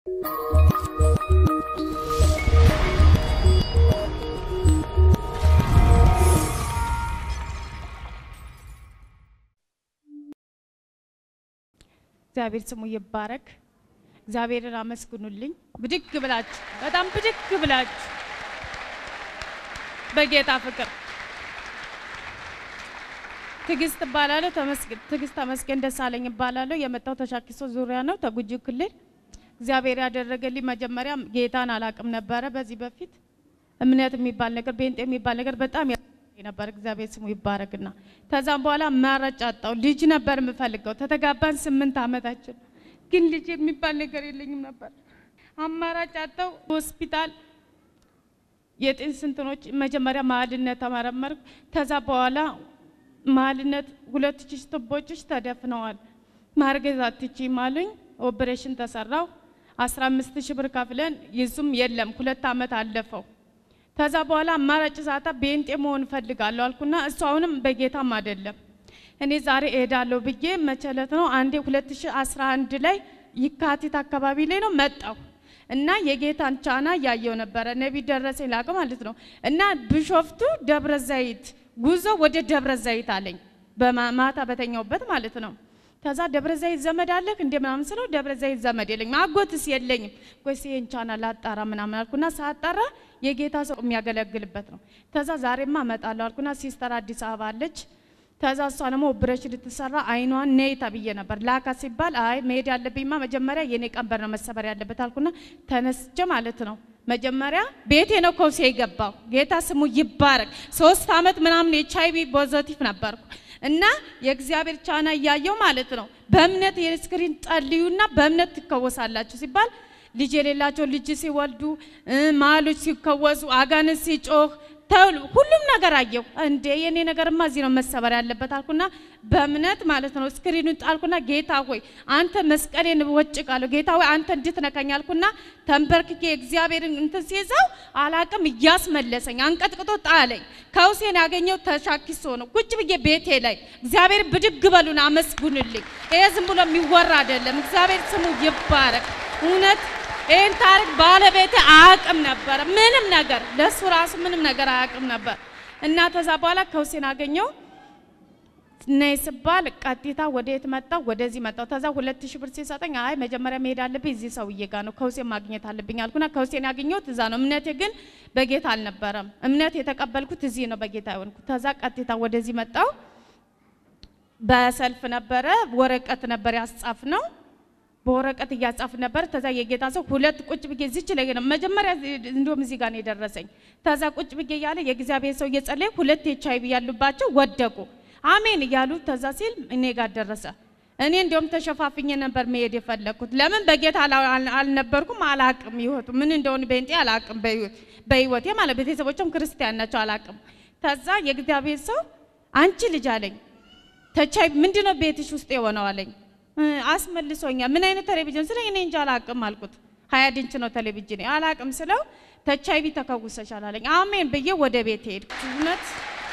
እግዚአብሔር ስሙ ይባረክ። እግዚአብሔርን አመስግኑልኝ። ብድግ ብላችሁ በጣም ብድግ ብላችሁ በጌታ ፍቅር ትዕግስት እባላለሁ። ተመስገን ትዕግስት ተመስገን ደሳለኝ እባላለሁ። የመጣው ተሻኪሶ ዙሪያ ነው፣ ተጉጂ ክልል። እግዚአብሔር ያደረገልኝ መጀመሪያ ጌታን አላቅም ነበረ። በዚህ በፊት እምነት የሚባል ነገር ቤንጤ የሚባል ነገር በጣም ያስፈልገኝ ነበር። እግዚአብሔር ስሙ ይባረክና ከዛም በኋላ አማራጭ አጣው። ልጅ ነበር የምፈልገው። ተተጋባን ስምንት ዓመታችን ግን ልጅ የሚባል ነገር የለኝም ነበር። አማራጭ አጣው። ሆስፒታል የጤን ስንትኖች መጀመሪያ መሀልነት ተመረመርኩ። ከዛ በኋላ መሀልነት ሁለት ሺህ ቱቦችሽ ተደፍነዋል፣ ማርገዝ አትችይም አሉኝ። ኦፕሬሽን ተሰራው። አስራ አምስት ሺህ ብር ከፍለን ይዙም የለም ሁለት ዓመት አለፈው። ከዛ በኋላ አማራጭ ሳጣ ቤንጤ መሆን እፈልጋለሁ አልኩና እሱ አሁንም በጌታም አይደለም። እኔ ዛሬ እሄዳለሁ ብዬ መቸለት ነው አንዴ 2011 ላይ ይካቲት አካባቢ ላይ ነው መጣሁ እና የጌታን ቻና እያየው ነበረ። ነቢ ደረሰኝ ላቀ ማለት ነው እና ቢሾፍቱ ደብረ ዘይት ጉዞ ወደ ደብረ ዘይት አለኝ በማታ በተኛውበት ማለት ነው። ከዛ ደብረ ዘይት ዘመድ አለክ እንደ ምናምን ስለው ደብረ ዘይት ዘመድ የለኝም፣ አጎትስ የለኝም። ቆይስ ይሄን ቻና ላጣራ ምናምን አልኩና ሳጣራ የጌታ ሰው የሚያገለግልበት ነው። ከዛ ዛሬማ እመጣለሁ አልኩና ሲስተር አዲስ አበባ አለች። ከዛ እሷ ደግሞ ኦፕሬሽን ልትሰራ አይኗን ነይ ተብዬ ነበር። ላካ ሲባል አይ መሄድ ያለብኝማ መጀመሪያ የኔ ቀንበር ነው መሰበር ያለበት አልኩና ተነስቼ ማለት ነው መጀመሪያ ቤቴ ነው ከውሴ የገባው። ጌታ ስሙ ይባረክ። ሶስት አመት ምናምን ኤች አይ ቪ ፖዘቲቭ ነበርኩ እና የእግዚአብሔር ቻና እያየው ማለት ነው በእምነት የስክሪን ጸልዩና በእምነት ትከወሳላችሁ ሲባል ልጅ የሌላቸው ልጅ ሲወልዱ ማሎች ሲከወሱ አጋንንት ሲጮህ ተውሉ ሁሉም ነገር አየው። እንዴ የኔ ነገርማ እዚህ ነው መሰበር ያለበት አልኩና በእምነት ማለት ነው ስክሪኑን ጣልኩና ጌታ ሆይ አንተ መስቀሌን ወጭቃለሁ፣ ጌታ ሆይ አንተ እንድትነካኝ አልኩና ተንበርክኬ እግዚአብሔርን እንትን ሲይዘው አላቅም እያስመለሰኝ አንቀጥቅጦ ጣለኝ። ከውሴን ያገኘው ተሻኪሶ ነው። ቁጭ ብዬ ቤቴ ላይ እግዚአብሔር ብድግ በሉን አመስግኑልኝ። ይሄ ዝም ብሎ የሚወራ አይደለም። እግዚአብሔር ስሙ ይባረክ። እውነት ይህን ታሪክ ባለቤቴ አያውቅም ነበረ። ምንም ነገር ለሱ ራሱ ምንም ነገር አያውቅም ነበር እና ከዛ በኋላ ከውሴን አገኘው ነይ ስባል ቀጥታ ወደ የት መጣው? ወደዚህ መጣው። ከዛ ሁለት ሺህ ብር ሲሰጠኝ አይ መጀመሪያ መሄድ አለብኝ እዚህ ሰውዬ ጋር ነው ከውሴን ማግኘት አለብኝ አልኩና ከውሴን ያገኘሁት እዛ ነው። እምነቴ ግን በጌታ አልነበረም። እምነት የተቀበልኩት እዚህ ነው በጌታ የሆንኩት። ከዛ ቀጥታ ወደዚህ መጣው። በሰልፍ ነበረ፣ ወረቀት ነበር ያስጻፍ ነው በወረቀት እያጻፍ ነበር። ተዛ የጌታ ሰው ሁለት ቁጭ ብዬ እዚች ላይ ነው መጀመሪያ እንዲሁም እዚህ ጋር ነው የደረሰኝ። ተዛ ቁጭ ብዬ እያለ የእግዚአብሔር ሰው እየጸለየ ሁለት ኤች አይ ቪ ያሉባቸው ወደቁ። አሜን እያሉ ተዛ ሲል እኔ ጋር ደረሰ። እኔ እንዲሁም ተሸፋፍኜ ነበር መሄድ የፈለግኩት። ለምን በጌታ አልነበርኩም፣ አላቅም ህይወቱ ምን እንደሆነ በእንጤ አላቅም፣ በህይወቴ ማለት ቤተሰቦችም ክርስቲያን ናቸው፣ አላቅም። ተዛ የእግዚአብሔር ሰው አንቺ ልጅ አለኝ ተቻይ ምንድነው ቤትሽ ውስጥ የሆነው አለኝ አስመልሶኛል። ምን አይነት ቴሌቪዥን ስለ እኔ እንጃ አላቅም አልኩት። ሀያ ድንች ነው ቴሌቪዥን አላቅም ስለው ተቻይቢ ተከውሰሻል አለኝ። አሜን ብዬ ወደ ቤት ሄድኩ። እውነት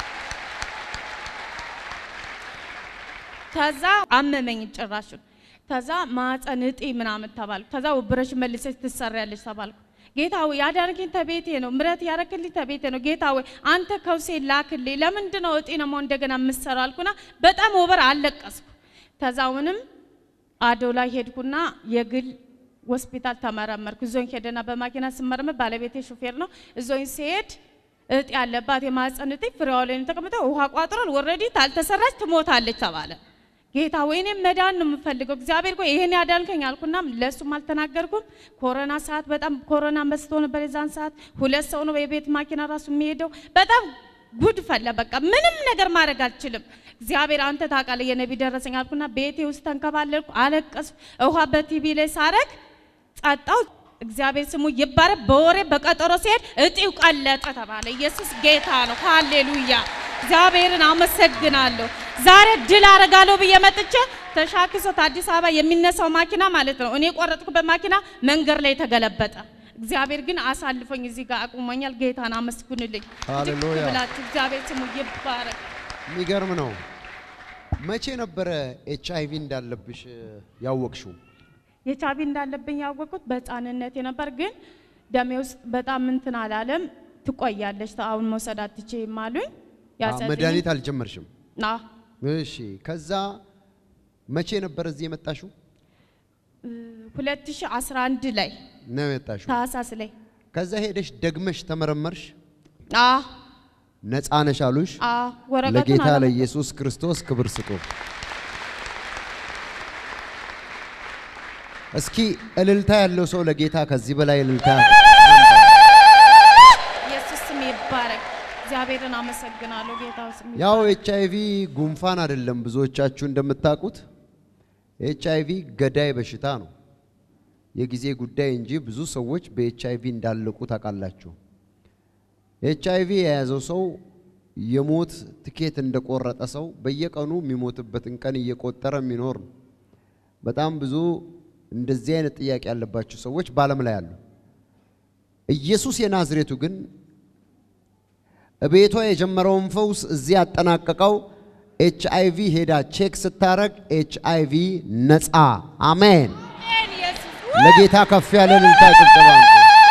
ከዛ አመመኝ ጭራሹን። ከዛ ማፀን እጢ ምናምን ተባልኩ። ከዛ ውብረሽ መልሰሽ ትሰሪያለሽ ተባልኩ። ጌታ ሆይ ያዳንከኝ ተቤቴ ነው፣ ምረት ያረክልኝ ተቤቴ ነው። ጌታ ሆይ አንተ ከውሴ ላክልኝ። ለምንድን ነው እጢ ነው እንደገና የምሰራው አልኩና በጣም ወበር አለቀስኩ። ከዛውንም አዶ ላይ ሄድኩና የግል ሆስፒታል ተመረመርኩ። እዞኝ ሄደና በማኪና ስመረመር ባለቤቴ ሹፌር ነው። እዞኝ ሲሄድ እጢ ያለባት የማህፀን እጢ ፍሬዋ ላይ ተቀምጠው ውሃ ቋጥሯል። ወረዲ ታልተሰራች ትሞታለች ተባለ። ጌታ ወይ እኔም መዳን ነው የምፈልገው እግዚአብሔር ቆይ ይሄን ያዳንከኝ አልኩና ለሱም አልተናገርኩም። ኮሮና ሰዓት በጣም ኮሮና መስቶ ነበር። የዛን ሰዓት ሁለት ሰው ነው የቤት ማኪና ራሱ የሚሄደው በጣም ጉድ ፈላ። በቃ ምንም ነገር ማድረግ አልችልም። እግዚአብሔር አንተ ታውቃለህ፣ የነቢ ደረሰኝ አልኩና ቤቴ ውስጥ ተንከባለልኩ፣ አለቀስኩ። ውሃ በቲቪ ላይ ሳረግ ጸጣው። እግዚአብሔር ስሙ ይባረክ። በወሬ በቀጠሮ ሲሄድ እጢው ቀለጠ ተባለ። ኢየሱስ ጌታ ነው። ሃሌሉያ! እግዚአብሔርን አመሰግናለሁ። ዛሬ ድል አረጋለሁ ብዬ መጥቼ ተሻክሶት አዲስ አበባ የሚነሳው ማኪና ማለት ነው እኔ የቆረጥኩበት ማኪና መንገድ ላይ ተገለበጠ። እግዚአብሔር ግን አሳልፎኝ እዚህ ጋር አቁሞኛል። ጌታን አመስግኑልኝ። ሃሌሉያ! ብላችሁ እግዚአብሔር ስሙ ይባረክ። የሚገርም ነው። መቼ ነበረ ኤች አይቪ እንዳለብሽ ያወቅሽው? ኤች አይ ቪ እንዳለብኝ ያወቅኩት በህፃንነቴ ነበር። ግን ደሜ ውስጥ በጣም እንትን አላለም። ትቆያለች፣ አሁን መውሰድ አትችይም አሉኝ። ያሰጡኝ- መድኃኒት አልጀመርሽም? አዎ፣ እሺ። ከዛ መቼ ነበር እዚህ የመጣሽው? እ 2011 ላይ ነው የመጣሽው? ታህሳስ ላይ ከዛ ሄደሽ ደግመሽ ተመረመርሽ? አዎ፣ ነፃ ነሽ አሉሽ? አዎ፣ ወረቀቱን ለጌታ አላመጣም። ለኢየሱስ ክርስቶስ ክብር ስጡ። እስኪ እልልታ ያለው ሰው ለጌታ ከዚህ በላይ እልልታ ኢየሱስ ስም ይባረክ። እግዚአብሔርን አመሰግናለሁ። ጌታ ስም ያው ኤች አይቪ ጉንፋን አይደለም። ብዙዎቻችሁ እንደምታውቁት ኤች አይቪ ገዳይ በሽታ ነው። የጊዜ ጉዳይ እንጂ ብዙ ሰዎች በኤች አይቪ እንዳለቁ ታውቃላችሁ። ኤች አይቪ የያዘው ሰው የሞት ትኬት እንደቆረጠ ሰው በየቀኑ የሚሞትበትን ቀን እየቆጠረ የሚኖር ነው። በጣም ብዙ እንደዚህ አይነት ጥያቄ ያለባቸው ሰዎች በዓለም ላይ አሉ። ኢየሱስ የናዝሬቱ ግን ቤቷ የጀመረውን ፈውስ እዚህ ያጠናቀቀው ኤች አይቪ ሄዳ ቼክ ስታረግ ኤች አይቪ ነፃ። አሜን። አሜን። ኢየሱስ ለጌታ ከፍ ያለ እልልታ ጭብጨባ አምጡ።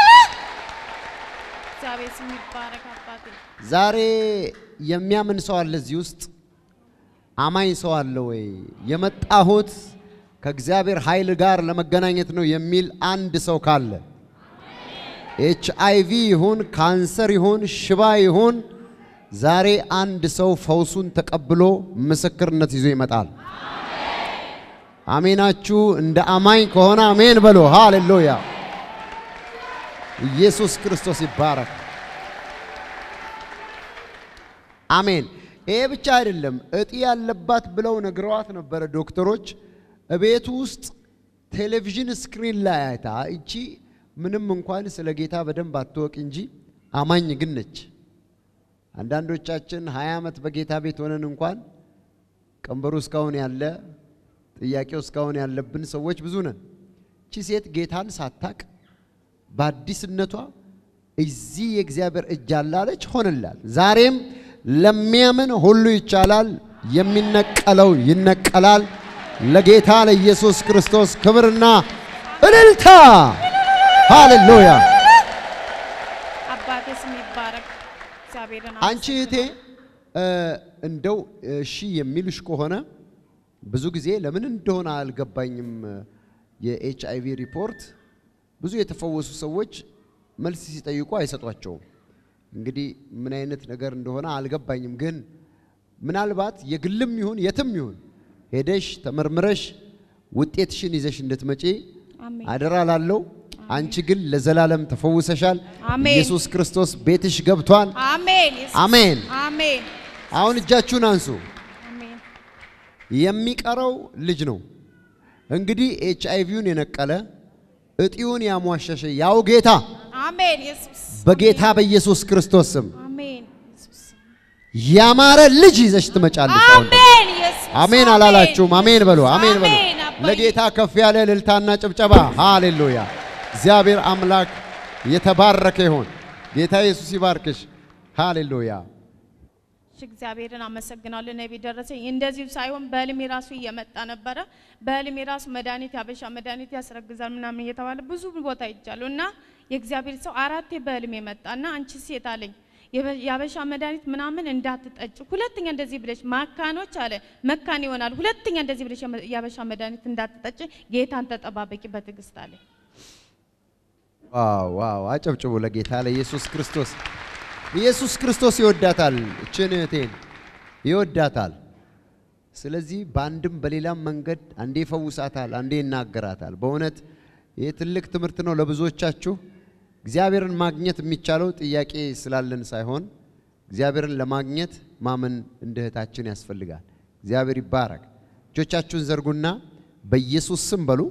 እግዚአብሔር ስም ይባረክ። አባቴ ዛሬ የሚያምን ሰው አለ እዚህ ውስጥ? አማኝ ሰው አለ ወይ? የመጣሁት ከእግዚአብሔር ኃይል ጋር ለመገናኘት ነው የሚል አንድ ሰው ካለ ኤች አይቪ ይሁን ካንሰር ይሁን ሽባ ይሁን ዛሬ አንድ ሰው ፈውሱን ተቀብሎ ምስክርነት ይዞ ይመጣል። አሜናችሁ እንደ አማኝ ከሆነ አሜን በሎ። ሃሌሉያ! ኢየሱስ ክርስቶስ ይባረክ። አሜን። ይሄ ብቻ አይደለም፣ እጢ ያለባት ብለው ነግረዋት ነበረ ዶክተሮች። እቤቱ ውስጥ ቴሌቪዥን ስክሪን ላይ አይታ እቺ ምንም እንኳን ስለ ጌታ በደንብ አትወቅ እንጂ አማኝ ግን ነች። አንዳንዶቻችን ሀያ ዓመት በጌታ ቤት ሆነን እንኳን ቀንበሩ እስካሁን ያለ ጥያቄው እስካሁን ያለብን ሰዎች ብዙ ነን። እቺ ሴት ጌታን ሳታቅ በአዲስነቷ እዚህ የእግዚአብሔር እጅ አላለች፣ ሆንላል። ዛሬም ለሚያምን ሁሉ ይቻላል። የሚነቀለው ይነቀላል። ለጌታ ለኢየሱስ ክርስቶስ ክብርና እልልታ ሃሌሉያ። አባቴ ስም ይባረክ። እግዚአብሔርን አንቺ እህቴ እ እንደው እሺ የሚልሽ ከሆነ ብዙ ጊዜ ለምን እንደሆነ አልገባኝም። የኤች አይቪ ሪፖርት ብዙ የተፈወሱ ሰዎች መልስ ሲጠይቁ አይሰጧቸውም። እንግዲህ ምን አይነት ነገር እንደሆነ አልገባኝም። ግን ምናልባት የግልም ይሁን የትም ይሁን ሄደሽ ተመርምረሽ ውጤትሽን ይዘሽ እንድትመጪ አሜን። አደራ ላለው። አንቺ ግን ለዘላለም ተፈውሰሻል። አሜን። ኢየሱስ ክርስቶስ ቤትሽ ገብቷል። አሜን። ኢየሱስ አሜን። አሜን። አሁን እጃችሁን አንሱ። አሜን። የሚቀረው ልጅ ነው። እንግዲህ ኤች አይቪውን የነቀለ እጢውን ያሟሸሸ ያው ጌታ አሜን። ኢየሱስ በጌታ በኢየሱስ ክርስቶስ ስም አሜን። ኢየሱስ ያማረ ልጅ ይዘሽ ትመጫለሽ። አሁን አሜን። ኢየሱስ አሜን አላላችሁም? አሜን በሉ፣ አሜን በሉ። አሜን አባዬ። ለጌታ ከፍ ያለ እልልታና ጭብጨባ። ሃሌሉያ! እግዚአብሔር አምላክ የተባረከ ይሁን። ጌታ ኢየሱስ ይባርክሽ። ሃሌሉያ! እሺ እግዚአብሔርን አመሰግናለሁ። ነቢ ደረሰኝ እንደዚሁ ሳይሆን በህልሜ ራሱ እየመጣ ነበረ። በህልሜ ራሱ መድኃኒት ያበሻ መድኃኒት ያስረግዛል ምናምን እየተባለ ብዙ ቦታ ይቻሉ እና የእግዚአብሔር ሰው አራቴ በህልሜ መጣ እና አንቺ ሴት አለኝ የበ- ያበሻ መድኃኒት ምናምን እንዳትጠጭ፣ ሁለተኛ እንደዚህ ብለሽ ማካኖች አለ መካን ይሆናል። ሁለተኛ እንደዚህ ብለሽ የመ- ያበሻ መድኃኒት እንዳትጠጭ፣ ጌታን ተጠባበቂ በትዕግስት አለኝ። ዋው ዋው! አጨብጭቡ ለጌታ ለኢየሱስ ክርስቶስ። ኢየሱስ ክርስቶስ ይወዳታል፣ እችን እህቴን ይወዳታል። ስለዚህ በአንድም በሌላም መንገድ አንዴ ይፈውሳታል፣ አንዴ ይናገራታል። በእውነት ይህ ትልቅ ትምህርት ነው ለብዙዎቻችሁ። እግዚአብሔርን ማግኘት የሚቻለው ጥያቄ ስላለን ሳይሆን እግዚአብሔርን ለማግኘት ማመን እንደ እህታችን ያስፈልጋል። እግዚአብሔር ይባረክ። እጆቻችሁን ዘርጉና በኢየሱስ ስም በሉ፣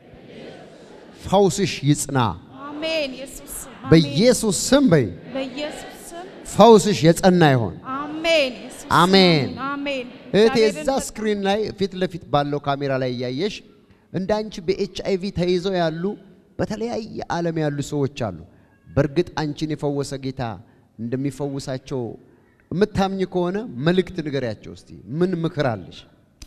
ፈውስሽ ይጽና። አሜን። ኢየሱስ ስም አሜን። በኢየሱስ ስም በይ፣ በኢየሱስ ስም ፈውስሽ የጸና ይሆን። አሜን። ኢየሱስ ስም አሜን። አሜን። እህቴ እግዚአብሔርን እዛ ስክሪን ላይ ፊት ለፊት ባለው ካሜራ ላይ እያየሽ እንደ አንቺ በኤች አይቪ ተይዘው ያሉ በተለያየ ዓለም ያሉ ሰዎች አሉ። በእርግጥ አንቺን የፈወሰ ጌታ እንደሚፈውሳቸው የምታምኝ ከሆነ መልእክት ንገሪያቸው እስቲ። ምን ምክር አለሽ?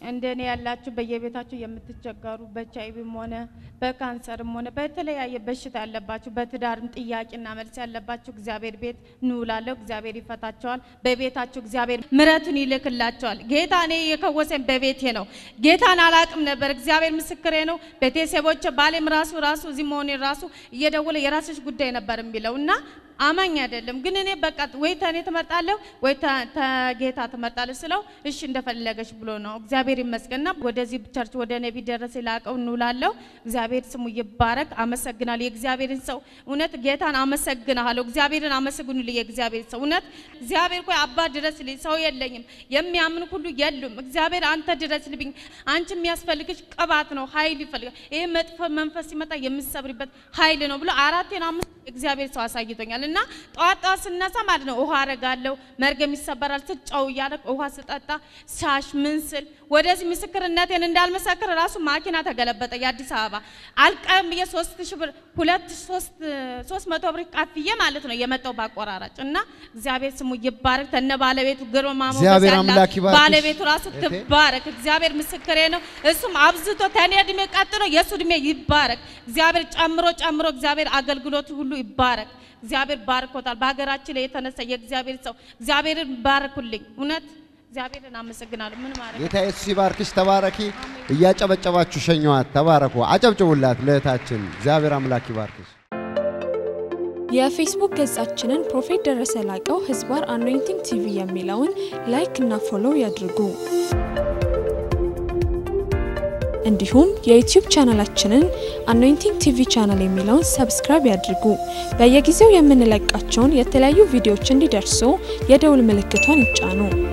እንደኔ ያላችሁ በየቤታችሁ የምትቸገሩ በኤች አይ ቪም ሆነ በካንሰርም ሆነ በተለያየ በሽታ ያለባችሁ በትዳርም ጥያቄና መልስ ያለባችሁ እግዚአብሔር ቤት ንውላለሁ። እግዚአብሔር ይፈታቸዋል። በቤታችሁ እግዚአብሔር ምሕረቱን ይልክላቸዋል። ጌታ እኔ የከወሰኝ በቤቴ ነው። ጌታን አላቅም ነበር። እግዚአብሔር ምስክሬ ነው። ቤተሰቦች ባሌም ራሱ ራሱ እዚህ መሆኔ ራሱ እየደወለ የራስሽ ጉዳይ ነበር የሚለው እና አማኝ አይደለም ግን እኔ በቃ ወይ ተኔ ትመርጣለሁ ወይ ተ- ተጌታ ትመርጣለህ ስለው እሺ እንደፈለገች ብሎ ነው። እግዚአብሔር ይመስገንና ወደዚህ ቸርች ወደ ነቢ ደረሰ ላቀው እንውላለሁ። እግዚአብሔር ስሙ ይባረክ። አመሰግናለሁ። የእግዚአብሔርን ሰው እውነት ጌታን አመሰግናለሁ። እግዚአብሔርን አመሰግኑልኝ። የእግዚአብሔር ሰው እውነት እግዚአብሔር ኮይ አባ ድረስልኝ፣ ሰው የለኝም፣ የሚያምን ሁሉ የሉም። እግዚአብሔር አንተ ድረስልኝ። አንቺ የሚያስፈልግሽ ቅባት ነው፣ ኃይል ይፈልጋል። ይሄ መጥፎ መንፈስ ሲመጣ የምትሰብሪበት ኃይል ነው ብሎ አራቴን አምስት እግዚአብሔር ሰው አሳይቶኛል። እና ጠዋት ጠዋት ስነሳ ማለት ነው ውሃ አረጋለሁ፣ መርገም ይሰበራል ስል ጨው እያለ ውሃ ስጠጣ ሻሽ ምን ስል ወደዚህ ምስክርነቴን እንዳልመሰክር ራሱ ማኪና ተገለበጠ። የአዲስ አበባ አልቀም ብዬ ሶስት ሺህ ብር ሁለት ሶስት ሶስት መቶ ብር ቃፍዬ ማለት ነው የመጣው ባቆራራጭ እና እግዚአብሔር ስሙ ይባረክ። ተነ ባለቤቱ ግርማ ሞገስ እግዚአብሔር ያላት አምላክ ይባርክሽ። ባለቤቱ ራሱ እህቴ። ትባረክ። እግዚአብሔር ምስክሬ ነው። እሱም አብዝቶ ተኔ እድሜ ቀጥሎ የእሱ እድሜ ይባረክ። እግዚአብሔር ጨምሮ ጨምሮ እግዚአብሔር አገልግሎቱ ሁሉ ይባረክ። እግዚአብሔር ባርኮታል። በሀገራችን ላይ የተነሳ የእግዚአብሔር ሰው እግዚአብሔርን ባርኩልኝ። እውነት እግዚአብሔርን አመሰግናለሁ። ምን ማለት ጌታ ኢየሱስ ይባርክሽ። ተባረኪ። እያጨበጨባችሁ ሸኘዋት። ተባረኩ። አጨብጭቡላት ለእህታችን። እግዚአብሔር አምላክ ይባርክሽ። የፌስቡክ ገጻችንን ፕሮፌት ደረሰ ላቀው ህዝባር አኖይንቲንግ ቲቪ የሚለውን ላይክ እና ፎሎው ያድርጉ። እንዲሁም የዩቲዩብ ቻናላችንን አኖይንቲንግ ቲቪ ቻናል የሚለውን ሰብስክራይብ ያድርጉ። በየጊዜው የምንለቃቸውን የተለያዩ ቪዲዮዎች እንዲደርሱ የደውል ምልክቷን ይጫኑ።